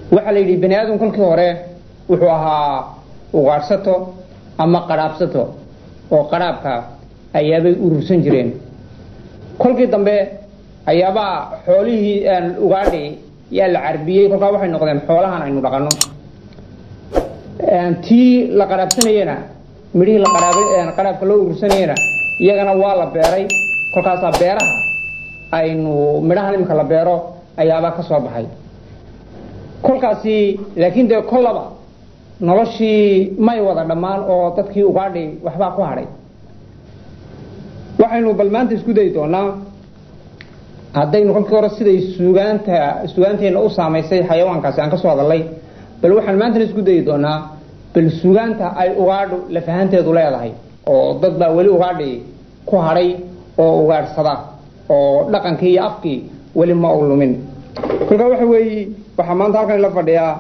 waxaa la yidhi bani aadam kolkii hore wuxuu ahaa ugaadhsato ama qadhaabsato oo qadhaabka ayaabay urursan jireen kolkii dambe ayaabaa xoolihii ugaadhi yaa la carbiyey kolkaa waxay noqdeen xoolahan aynu dhaqanno tii la qadhaabsanayena midhihii qadhaabka loo urursanayena iyagana waa la beeray kolkaasaa beeraha aynu midhahan iminka la beero ayaabaa ka soo baxay kolkaasi laakiin dee kollaba noloshii may wada dhammaan oo dadkii ugaadhi waxbaa ku hadhay waxaynu bal maanta isku dayi doonaa haddaynu kolkii hore siday sugaanta sugaanteenna u saamaysay xayawaankaasi aan ka soo hadalay bal waxaan maantana isku dayi doonaa bal sugaanta ay ugaadhu lafahanteedu leedahay oo dad baa weli ugaadhi ku hadhay oo ugaadhsada oo dhaqankii iyo afkii weli ma u lumin kolkaa waxa weeye waxaa maanta halkan la fadhiyaa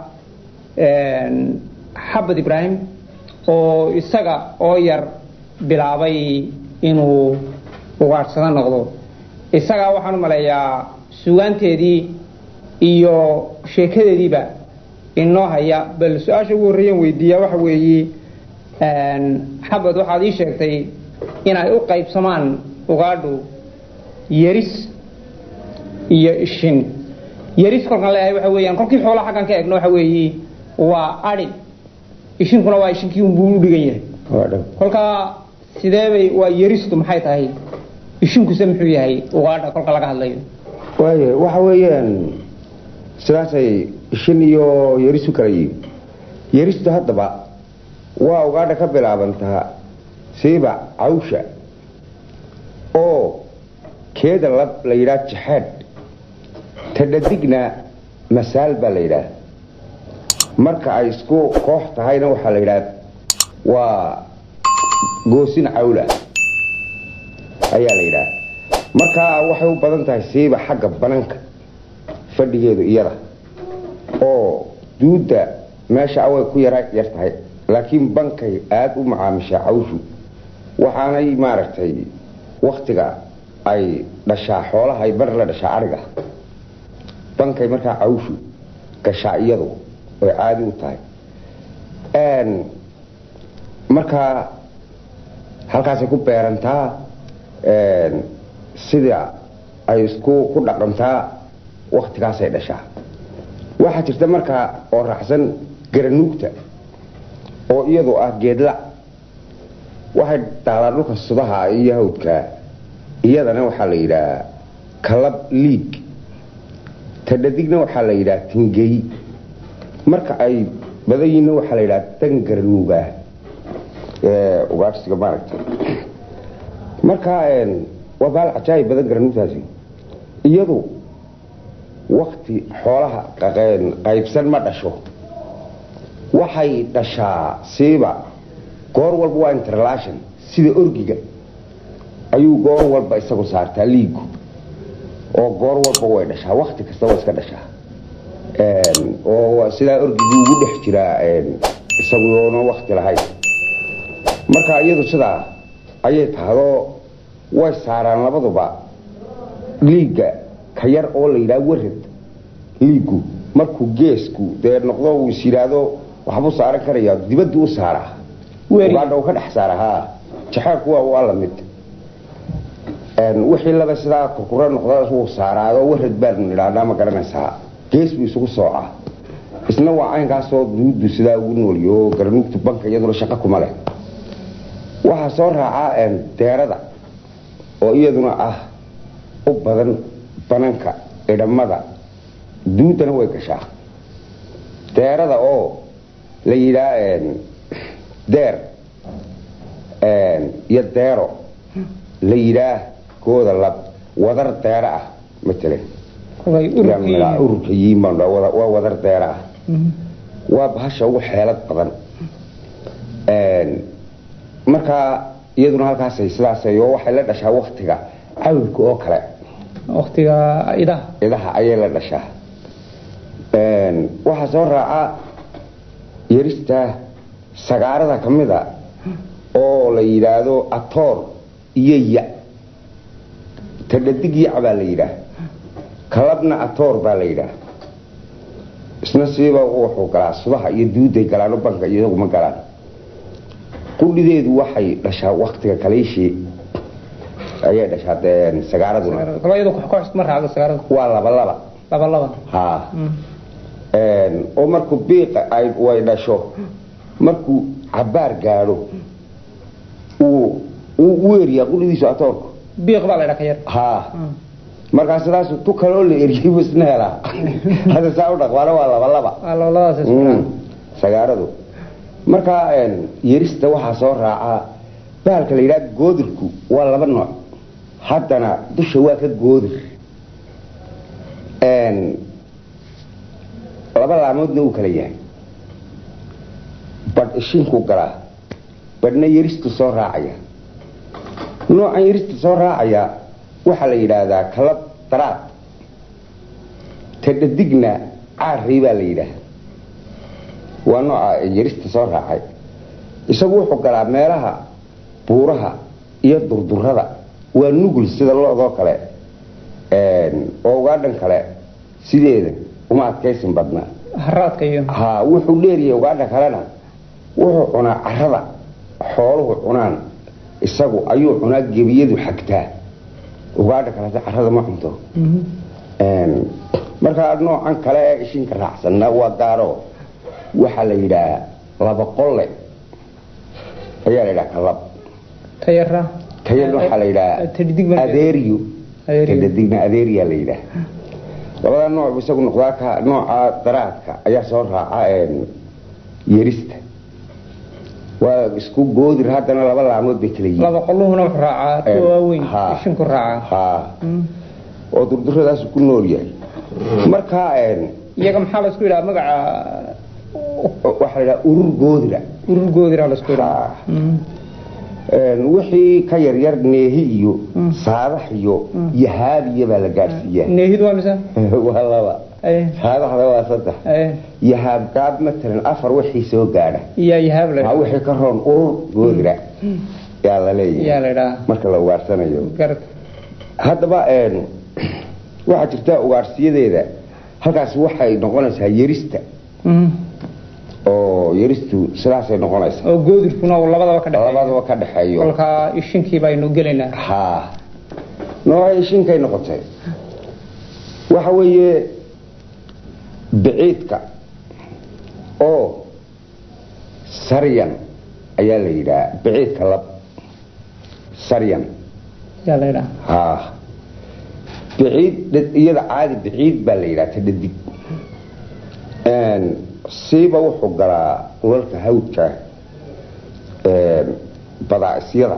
xabad ibraahim oo isaga oo yar bilaabay inuu ugaadhsado noqdo isagaa waxaan u maleeyaa sugaanteedii iyo sheekadeediiba inoo haya bal su-aasha ugu horreeyaan weydiiyaa waxa weeye xabad waxaad ii sheegtay inay u qaybsamaan ugaadhu yeris iyo ishin yeris kolkaan leeyahay waxa weeyaan kolkii xoolaha xaggan ka eegno waxa weeye waa adhi ishinkuna waa ishinkii unbuu u dhigan yahay kolkaa sideebay waa yeristu maxay tahay ishinkuse muxuu yahay ugaadha kolka laga hadlayo waay waxa weeyaan sidaasay ishin iyo yerisu kala yihin yeristu haddaba waa ugaadha ka bilaabantaa siiba cawsha oo keeda lab la yidhaha jaxaadh tadhadigna masaal baa la yidhaah marka ay isku koox tahayna waxaa la yidhaha waa goosin cawla ayaa la yidhaha markaa waxay u badan tahay siiba xagga bananka fadhigeedu iyada oo duudda meesha away ku yara yar tahay laakiin bankay aada u macaamishaa cawshu waxaanay maaragtay waktiga ay dhashaa xoolaha ay bar la dhashaa ariga bankay markaa cawshu gashaa iyadu oy caadi u tahay markaa halkaasay ku beerantaa sida ay isku ku dhaqantaa waktigaasay dhashaa waxaa jirta markaa oo raacsan garanuugta oo iyadu ah geedla waxay daalaa dhulka sudaha iyo hawdka iyadana waxaa la yidhaha kalab liig tadhadigna waxaa la yidhaha tingey marka ay badayiinna waxaa la yidhaha dan garanuugaa ugaadhsiga maaragta marka waa baal cajaayib badan garanuugtaasi iyadu wakti xoolaha qaybsan ma dhasho waxay dhashaa siiba goor walba waa interlation sida orgiga ayuu goor walba isagu saartaa liigu oo goor walba way dhashaa wakti kasta waa iska dhashaa oo sidaa orgigii ugu dhex jiraa isaguona wakti lahayn marka iyadu sidaa ayay tahadoo way saaraan labaduba liigga ka yar oo la yidhaha warad liigu markuu geesku dee noqdo uu is yidhaahdo waxbuu saaran karaya dibaddu u saaraa ugaadha uu ka dhex saara ha jaxaarku waa waa la mid wixii laba sidaa kurkura noqda wuu saaraado warad baanu nidhahnaa ma garanaysaa gees buu isugu soocaa isna waa caynkaasoo duuddu sidaa ugu nooliyo garanuugtu banka iyaduna shaqo kuma leh waxaa soo raacaa deerada oo iyaduna ah u badan bananka idhamada duuddana way gashaa deerada oo la yidhaa deer iyo deero la yidhaah kooda lab wadar deero ah matalan ururka yiinbaan waa wadar deero ah waa bahasha ugu xeelad badan markaa iyaduna halkaasay sidaasay oo waxay la dhashaa waktiga cawilka oo kale waktiga idaha idaha ayay la dhashaa waxaa soo raaca yarista sagaarada ka mida oo la yidhaahdo atoor iyo ya tadhadig yac baa la yidhaah kalabna atoor baa la yidhaah isna siiba wuxuu galaa subaha iyo duuday galaano banka iyagu ma galaan qudhideedu waxay dhashaa waktiga kaliishii ayay dhashaa dee sagaaraduna iyadu koox ma raacdo sagaarada waa laba laba laba laba ha oo markuu biiqa ay way dhasho markuu cabaar gaadho uu uu u eriyaa qudhidiisu atoorku biiq baa la ydhaa ka yar ha markaa sidaas tu kaloo la eriyay buu isna helaa hadda saa u dhaqmaana waa laba laba waa labadaas isku Mm, raac. sagaaradu markaa een, yerista waxaa soo raacaa bahalka la yidhaha goodirku waa laba nooc haddana dusha waa ka goodir Een, laba laamoodna uu kala yahay badh ishinku galaa badhna yeristu soo raacaya noocan yerista soo raacaya waxaa la yidhaahdaa kalab daraad tadhadigna caarey baa la yidhaah waa nooca yerista soo raacay isagu wuxuu galaa meelaha buuraha iyo durdurada waa nugul sida loodoo kale een, oo ugaadhan kale sideeda uma adkaysin badna haraadka iyo ha wuxuu dheeryahay ugaadha kalena wuxuu cunaa carada xooluhu cunaan isagu ayuu cunaa gebiyadu xagtaa ugaadha kalete carada ma cunto Mhm. Een, markaa noocan kale ee ishinka raacsanna waa gaaro waxaa la yidhaah laba qolle ayaa la yidhaha kalab tayara tayada waxaa la yidhaha taddig marka- adeeriyo Adeeriyo. tadadigna adeeriyaa la yidhaah labada nooc buu isagu noqdaa ka nooca daraadka ayaa soo raaca een, yerista waa isku goodir haddana laba laamood bay kala yihiin laba qoluhuna wuxuu raacaa Een, kuwa waaweyn ha. ishinku raacaa ha Mm. oo durduradaas ku nool yahay markaa een, iyaga maxaa la isku yidhaha magaca waxaa la yidhaha urur goodira urur goodira la isku yidhaha Ha. Mm. Een, wixii ka yaryar neehi iyo Mm. saadax iyo yahaabiya baa la gaadhsiiyaa neehid waa mise waa laba Aye. saadaxda waa saddex Aye. yahaab gaab matalan afar wixii soo gaadha iyaa yahaab la maa yidhaha wixii ka roon urur goodira yaa la iyaa leeyahay la yidhaha marka la ugaarsanayo garad haddaba een, waxaa jirta ugaarsiyadeeda halkaas waxay noqonaysaa yerista Mm. oo yeristu sidaasay noqonaysaa oo goodirkuna uu labadaba ka dhexeeyo labadaba ka dhexeeyo kolkaa ishinkii baynu gelaynaa ha noocay shinkay noqotay waxa weeye biciidka oo saryan ayaa la yidhaha biciidka lab saryan yaa la yidhaha ha biciid dhad- iyada caadi biciid baa la yidhaha ta dhadig Een, siiba wuxuu galaa ulalka hawdka een, badaa'isyada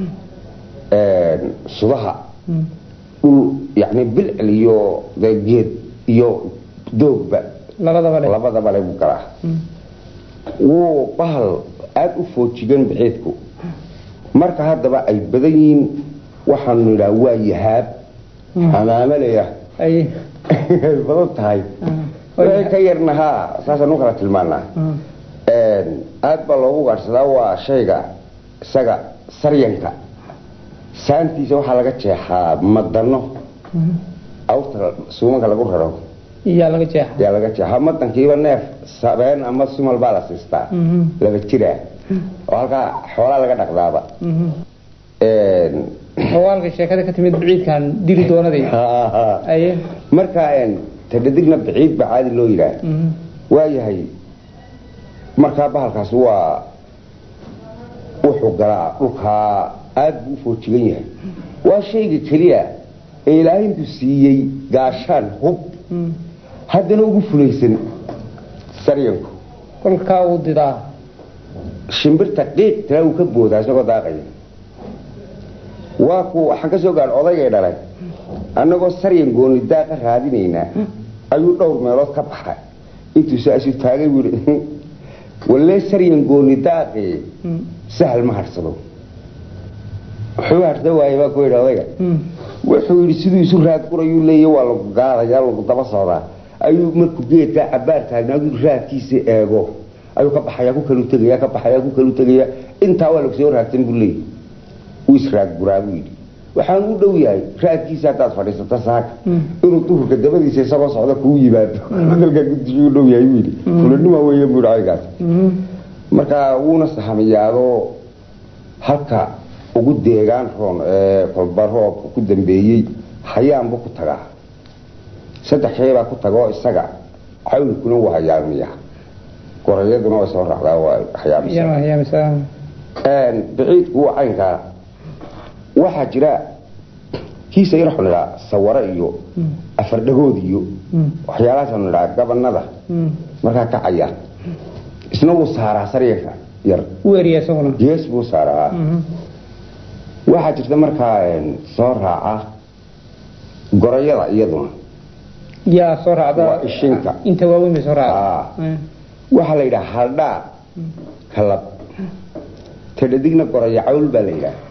een, sudaha Mm. dhul yani bilcil iyo dee geed iyo doogba labadaba le labadaba le buu galaa Mm. wuu bahal aada u foojigan biciidku marka haddaba ay badan yihiin waxaanu nidhaha waa yahaab xamaamalaya ay ay badan tahay Mm. wixii ka yarna haa saasaan u kala tilmaanaa Mm. aada baa loogu gaadhsadaa waa shayga isaga saryanka saantiisa waxaa laga jeexaa madano Mm. awta suumanka lagu raro iyaa laga jeexa ayaa laga jeexaa madankiiba neef sabeen ama sumal baa la siistaa Mhm. laba jiraa oo halkaa xoolaa laga dhaqdaaba Mhm. oo halka sheekada ka timid biciidkan dili doonaday aye marka tadhadigna biciid baa caadi loo yidhaah Mhm. waayahay markaa bahalkaas waa wuxuu galaa dhulkaa aada buu u foojigan yahay waa shayga keliya ee ilaahay intuu siiyey gaashaan hub Mm. haddana ugu fulaysan saryanku kolkaa uu didaa shimbirta qiiq tira uu ka boodaa isagoo daaqaya waa ku waxaan ka soo gaadh odaygay dhalay annagoo saryan gooni daaqa raadinaynaa ayuu dhowr meelood ka baxay intuu saasu taagay buu yidhi wallee saryan gooni daaqee Mm. sahal ma harsado wuxuu harsa waaye baa ku yidhi odayga Mm. wuxuu yidhi siduu isu raad qurayuu leeya waa lagu gaadaya lagu daba socdaa ayuu markuu geedkaa cabaar taagnaadu raadkiisa eego ayuu ka baxayaa ku kalu tegaya ka baxayaa ku kalu tegaya intaa waa lagu soo raadsan buu leeyahy wuu israad guraa buu yidhi waxaan u dhow yahay raadkiisa haddaad fadhiisato saaka inuu duhurka dabadiisa isagoo socda kuu yimaado hadalkaa guddiyu u dhow yahay buu yidhi fulanima weeye buu yidhi aygaas marka wuuna sahamiyaadoo halka ugu deegaan roon ee kolba roobka ku dambeeyey hayaanbu ku tagaa saddex shay baa ku tagoo isaga cawlkuna waa hayaamiya gorayaduna way soo raacdaa waa hayaamisa biciidku waa caynkaa waxaa jira kiisa yar waxu nidhaa saware iyo afardhagood iyo waxyaalahaasanu nidhaa gabanada markaa kacaya isna wuu saaraa saryanka yar weeriya isaguna gees buu saaraa waxaa jirta markaa soo raaca gorayada iyaduna yaa soo raacda waa ishinka inta waaweyn bay soo raacda waxaa la yidhaha haldhaa kalab tadhadigna goraya cawl baa la yidhaha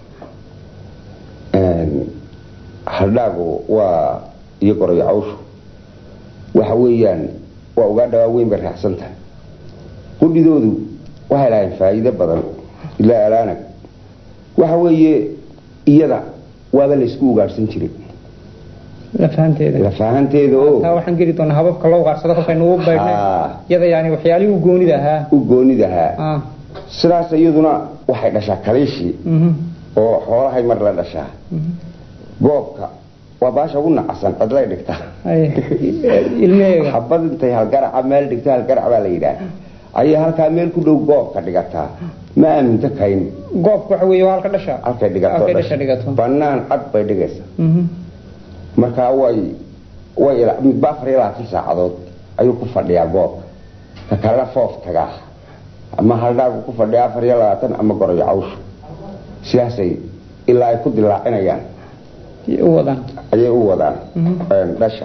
haldhaagu waa iyo goraya cawshu waxa weeyaan waa ugaadha waaweyn bay raacsan tahay qudhidoodu waxay lahayn faa'iido badan ilaa alaanag waxa weeye iyada waaba laysku ugaadhsan jiray lafahanteeda lafahanteeda oo taa waxaan geli doonaa hababka loo ugaarsado kolkaynu u baydhnay iyada yani waxyaalihii u goonida ahaa u goonidahaa sidaas iyaduna waxay dhashaa kaliishii oo xoolahay mar la dhashaa goobka waa baasha ugu nacasan cidlay dhigta ilmeheega xabad intay halgaraca meel dhigto halgarac baa la yidhaah ayay halkaa meel ku dhow goobka dhigataa ma aaminto kayn goobka waxa weeye waa halka dhasha halkay dhigato halkay dhasha dhigato bannaan cad bay dhigaysa markaa way way midba afar iyo labaatan saacadood ayuu ku fadhiyaa goobka ka kalena foof tagaa ama haldhaagu ku fadhiya afar iyo labaatan ama gorayo cawshu sidaasay ilaa ay ku dilaacinayaan u wadaan ayay u wadaan dhasha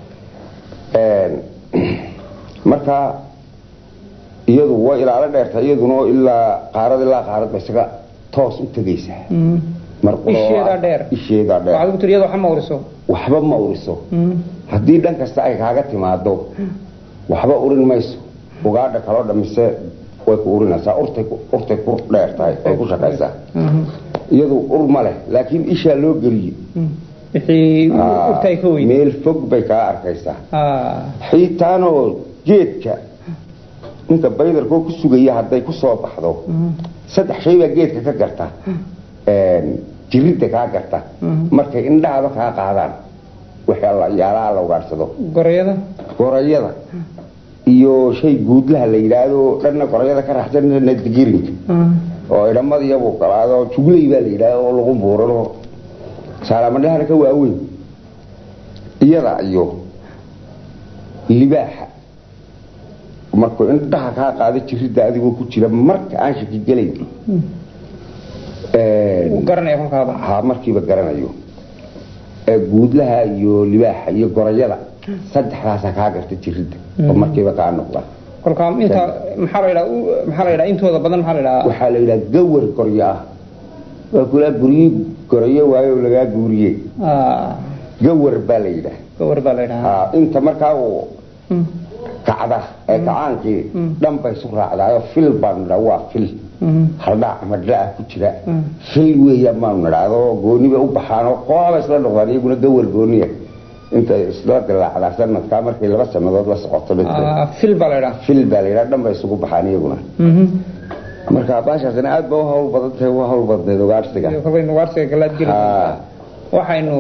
marka iyadu way ilaalo dheerta iyaduna ilaa qaarad ilaa qaarad ba isaga toos u tegaysaa isheedaa dheer isheedaa dheer waxaad ku tiri iyada waxa ma uriso waxba ma uriso haddii dhan kasta ay kaaga timaado waxba urin mayso ugaadha kaloo dhamise way ku urinaysaa urtay urtay ku dheer tahay way ku shaqaysaa iyadu ur ma leh laakiin ishaa loo geliye wixii urtay ka weyn meel fog bay kaa arkaysaa xiitaanoo geedka ninka baydarkoo ku sugaya hadday ku soo baxdo saddex shay baa geedka ka garta jiridda kaa garta markay indhahaba kaa qaadaan waxyaalaha la ugaadhsado gorayada gorayada iyo shay guudlaha la yidhaahdo dhanna gorayada ka raxsan dhanna digirinka oo idhamadiiyabuu galaado jugley baa la yidhaahdo oo lagu buurano saalamadhahana ka waaweyn iyada iyo libaaxa markuu indhaha kaa qaado jiridda adigoo ku jira marka aan shaki gelayn garanaya kolkaaba ha markiiba garanayo guudlaha iyo libaaxa iyo gorayada saddexdaasa kaa garta jiridda oo markiiba kaa noqda kolkaa inta maxaa la yidhaha maxaa la yidhaha intooda badan maxaa la yidhaha waxaa la yidhaha gawar goryo ah waa kulaa guryi gorayo waayo lagaa guuriye gawar baa la yidhaha gawar baa la yidhaha inta markaa uu kacda ee kacaankii dhan bay isu raacdaayo fil baanu nidhaa waa fil haldhaa madhaa ku jira fil weeyaan baanu nidhaado gooni bay u baxaanoo qooba isla noqdaan iyaguna gawar gooniya inta isla dilaacdaa sanadkaa markay laba sanadood la socoto fil baa la yidhaha fil baa la yidhaha dhan bay isugu baxaan iyaguna marka baashaasina aad ba u hawl badan tahay u hawl badneed ugaadhsiga kolkaynu ugaadhsiga galaad geli waxaynu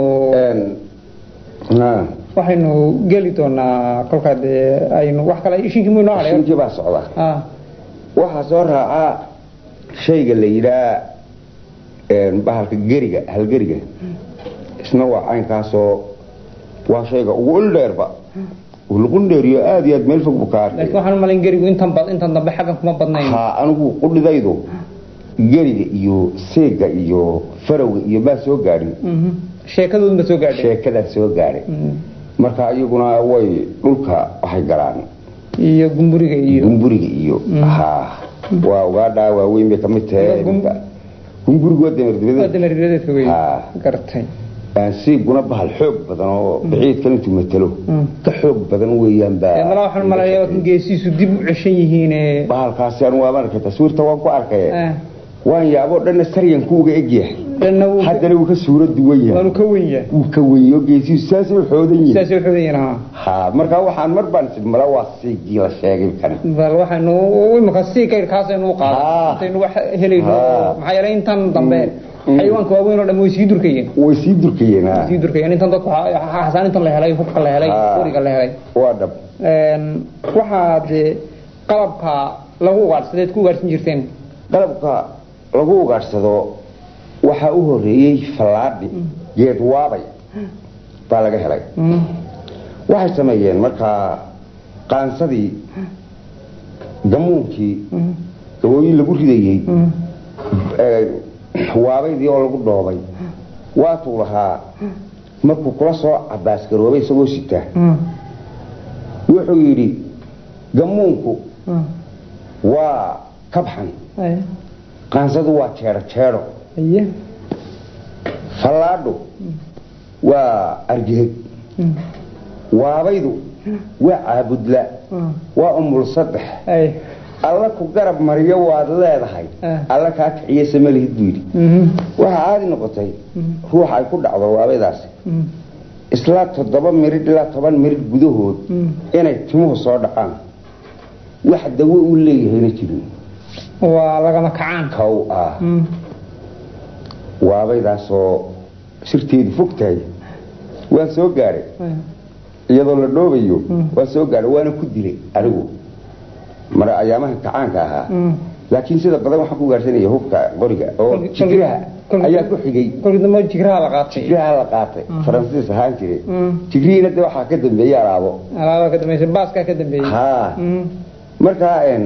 waxaynu geli doonaa kolkaa dee aynu wax kale ishinkii muu noo hadhay ishinkii baa socda waxaa soo raacaa shayga la yidhaha bahalka geriga halgeriga isna waa caynkaasoo waa shayga ugu ildheerba luqundheeriyo aad iyo aad meel fog buu ka arkay laakiin waxaan umalayn gerigu intan bad intan dambe xaggan kuma badnayn ha anigu qudhidaydu geriga iyo seega iyo farowga iyo baa soo gaadhin sheekadoodun ba soo gaadhay sheekadaa soo gaadhay marka iyaguna way dhulka waxay galaan iyo gumburiga iyo gumburiga iyo ha waa ugaadhaa waaweyn bay kamid tahay gumburigu waa damardibadeed damardibadeedka wey gartay siiguna bahal xoog badan oo biciidkan intuu matalo ka xoog badan weeyaan mala waxaan malaya geesiisu dib u ceshan yihiin bahalkaasi anu waaban arkay taswiirta waan ku arkay waan yaaboo dhanna saryanku uga egyahay dhanna wuu haddana wuu ka suuro duwan yahay waanu ka wen yahay wuu ka weyo geesihiisu saasay u xoodan yihiin sidaasay u xodan yihiin ha ha markaa waxaan mar baan sid mala waa siigii la sheegay kan bal waxaynu imika sii kayrkaasaynu u qaada Ah. intaynu wax helayno Ah. maxaa yeelay intan dambe Mm. xayawaanka waaweyn oo dhan way sii durkayeen way sii durkayeen ha sii durkayeen intan dadku xasaan intan la helay hubka la helay Ah. qoriga la helay waa dhab Een, waxaa dee qalabka lagu ugaadhsadeed ku ugaadhsan jirteen qalabka lagu ugaadhsado waxaa u horeeyey fallaadhi geed waabay baa laga helay Mm. waxay sameeyeen markaa qaansadii gamuunkii Mm. gabooyin lagu ridayey Mm. ee, waabaydii oo lagu dhoobay waatuu lahaa markuu kula soo cabaasgaroobay isagoo sita Mm. wuxuu yidhi gamuunku Mm. waa kabxan Ay. qaansadu waa jeedho jeedho Aye. fallaadhu waa argiheg Mm. waabaydu waa caabudla Mm. waa umul saddex Ay. alla ku garab mariyo waad leedahay Ah. alla kaa kiciye samalihid buu yidhi Mhm. waxaa caadi noqotay Mm. ruuxa ay ku dhacdo waabaydaasi Mm. islaa toddoba mirid ilaa toban mirid gudahood Mm. inay timuhu soo dhacaan wax dawo u leeyahayna jirin waa lagama kacaan kow ah Mm. waabaydaasoo sirteedu fog tahay waan soo gaadhay Ay. iyadoo la dhoobayo Mm. waan soo gaadhay waana ku dilay anigu mar ayaamaha kacaanka ahaa Mm. laakiin sida badan waxaan ku gaarsanaya hubka qoriga oo Kolki- jigraha kolki- ayaa ku xigay kolkii dambe jigraha la qaatay jigraha la qaatay Mm. faransiis ahaan jiray Mm. jigrihiina de waxaa ka dambeeyey alaabo alaabaa ka dambeysay baaskaa ka dambeeyey haa Mm. markaa een,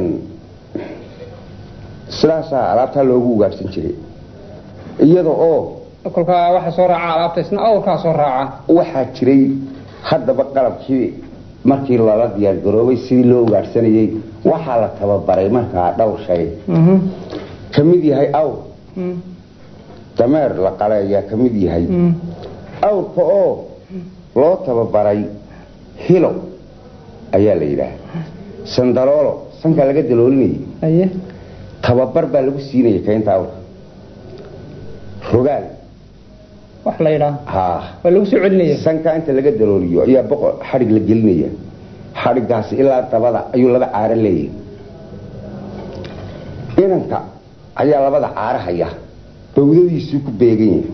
sidaasaa alaabtaa loogu ugaadhsan jiray iyada oo kolkaa waxa soo raaca alaabta isna awrkaa soo raaca waxaa jiray haddaba qalabkii markii lala diyaargaroobay sidii loo ugaadhsanayey waxaa la tababaray markaa dhowr shay Mhm. ka mid yahay awr Mm. dameer la qale ayaa ka mid yahay Mm. awrka oo loo tababaray hilo ayaa la yidhaah sandaloolo sankaa laga daloolinayay Aye. tababar baa lagu siinaya kaynta awrka rogaal wax la yidhaah haa waa lagu soo celinaya sankaa inta laga dalooliyo ayaa boqor xadhig la gelinaya xadhigaasi ilaa dabada ayuu laba caaro leeyahay inanka ayaa labada caaro haya bawdadiisuu ku beegan yahay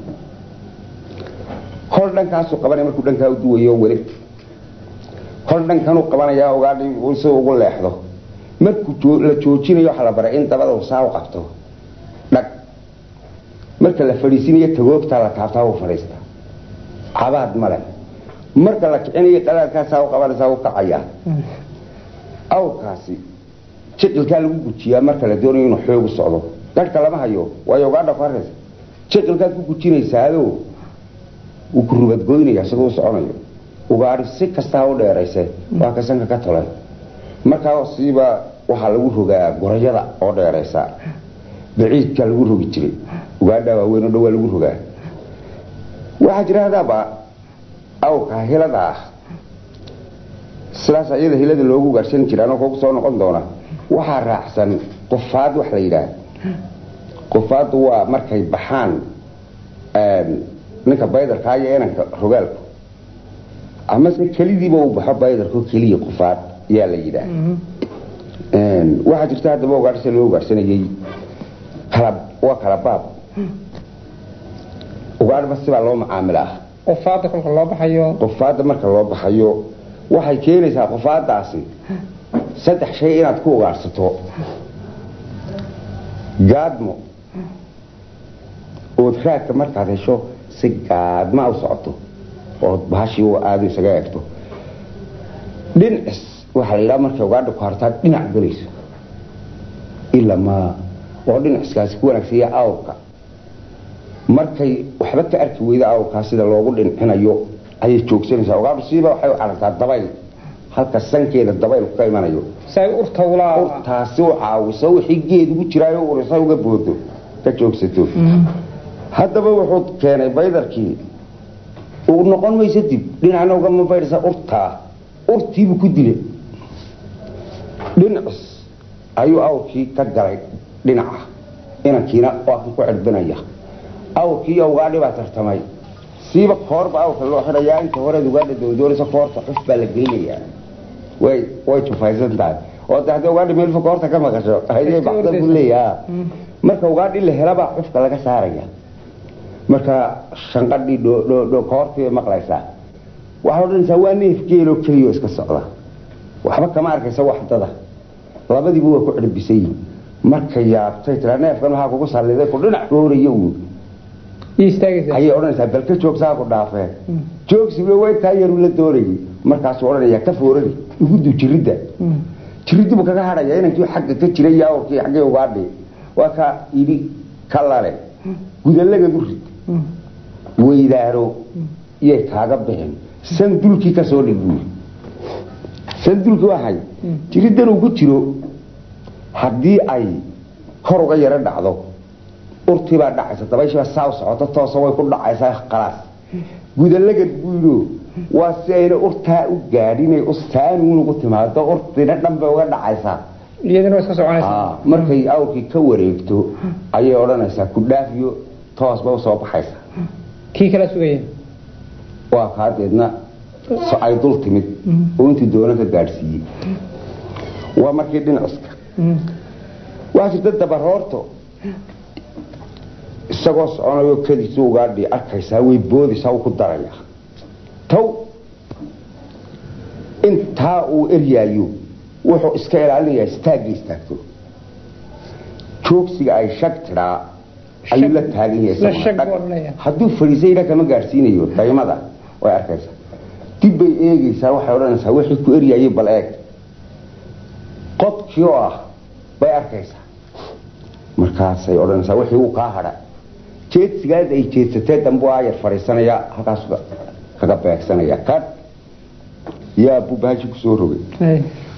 hol dhankaasuu qabanaya markuu dhankaa u duwayo weli hol dhankanuu qabanayaa ogaadhi si ugu leexdo markuu joo- la joojinayo waxaa la baray in dabada uu saa u qabto dhag marka la fadhiisinayo tagoogtaa la taabtaa u fadhiista cabaad male marka la kicinayo qalaadkaasaa u qabanaysaa u kacayaa Mm. awrkaasi jiqilkaa lagu gujiyaa marka la doonayo inuu xoogu socdo garhka lama hayo waayo ugaadha ku haraysa jiqilkaad ku gujinaysaado wuu ku rubadgoynaya isagoo u soconayo ugaadhi si kastaa u dheerayse waa ka sanka ka tolay markaa siiba waxaa lagu rogaa gorayada oo dheeraysa baciidkaa lagu rogi jiray ugaadha waaweyn oo dhan waa lagu rogaa waxaa jira hadaaba awrka hilada ah sidaas iyada hilada loogu gaarsan jira anoo kugu soo noqon doona waxaa raacsan qufaad wax la yidhaah qufaaddu waa markay baxaan een, ninka baydarkaa iyo inanka rogaalku amase kelidiiba uu baxo baydarko keliya qufaad yaa la yidhaah Mhm. Een, waxaa jirta haddaba ugaadhsa loo ugaadhsanayey kala waa kala baab ugaadhba sibaa loo macaamilaa qofaada kolka loo baxayo qufaadda marka loo baxayo waxay keenaysaa qufaadaasi saddex shay inaad ku ugaadhsato gaadmo ood raadka markaad hesho si gaadma u socoto ood bahashii u aadu isaga eegto dhinacis waxaa la yidhaha markay ugaadha ku hartaa dhinac gelayso ilamaa oo dhinaciskaasi ku wanaagsan yahay awrka markay waxba ka arki weyda awrkaa sida loogu dhincinayo ayay joogsanaysaa ugaadhu siiba waxay u carartaa dabayl halka sankeeda dabayl ka imanayo say urta ulaa urtaasi u caawiso wixii geed ugu jiraayo urisa uga boodo ka joogsato Mhm. haddaba wuxuu keenay baydarkii uu noqon mayso dib dhinacna ugama baydhasa urtaa urtiibuu ku dilay dhinacis ayuu awrkii ka galay dhinaca inankiina waa kan ku cirbinaya awrkii iyo ugaadhi baa tartamay siiba koorba awrka loo xidhayaa inta horeed ugaadha doondoonaysa koorta cuf baa la geynayaa way way jufaysan tahay oo de haddii ugaadhi meelfa koorta ka maqasho haydee baxda buu leeyaha marka ugaadhi la helabaa cufka laga saaraya marka shanqadhii dho koortii bay maqlaysaa waxaa odhanaysaa waa neef geeloo keliyo iska socda waxba kama arkaysa waxdada labadiiba waa ku cirbisan yihin marka yaabtay tiraa neefkan waxaa kugu salliday ku dhinac rooraya uun ayay odhanaysaa balka joogsaa ku dhaafeen joogsiba way taa yaru la doonayay markaasuu odhanayaa ka foorari ugudu jiridda jiriddibu kaga hadhaya inankii xagga ka jiray iyo awrkii xaggay ugaadhi waa ka idhi ka lale gudallagadu rid weydaaro iyay kaaga bixin sandulkii ka soo dhig buuri sandulki waxay jiriddan uu ku jiro haddii ay kor uga yaro dhacdo urtiibaa dhacaysa dabayshiibaa saa u socoto toosa way ku dhacaysaa khalaas gudallagad buulo waa si ayna urtaa u gaadhinay ustaanuun ugu timaado urtina dhan bay uga dhacaysaa markay awrkii ka wareegto ayay odhanaysaa ku dhaafiyo toosba usoo baxaysa kii kala sugaya waa kaadeedna ay dul timid oo intii doono ka gaadhsiiyey waa markii dhinaciska waxaa jirta dabaroorto isagoo soconayo kadiisu ugaadhi arkaysaa way boodaysaa ku daraya taw intaa uu eryaayo wuxuu iska ilaalinayaa istaagga istaagto joogsiga ay shag tidhaa ayuu la taagan yahay hadduu fadhiisayna kama gaadhsiinayo daymada way arkaysaa dib bay eegaysaa waxay odhanaysaa wixii ku eryaayay bal eeg qodkii oo ah bay arkaysaa markaasay odhanaysaa wixii uu kaa hadha jeedsigaad ay jeedsatee dambu ayar fadhiisanaya halkaas kaga beegsanaya kadh yaa bubahashi kusoo rogay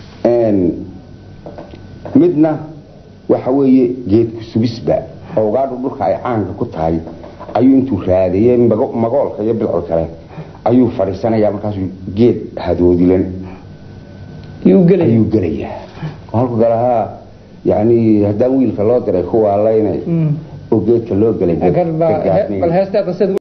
midna waxa weeye geedku subisba oo ugaadhu dhulka ay caanka ku tahay ayuu intuu raadayey magoolka iyo bilcol kale ayuu fadhiisanayaa markaasuu geed hadoodilan ayuu gelayaa halku galahaa yani haddaan wiilka loo diray kuwaa laynay oo geedka loo gelay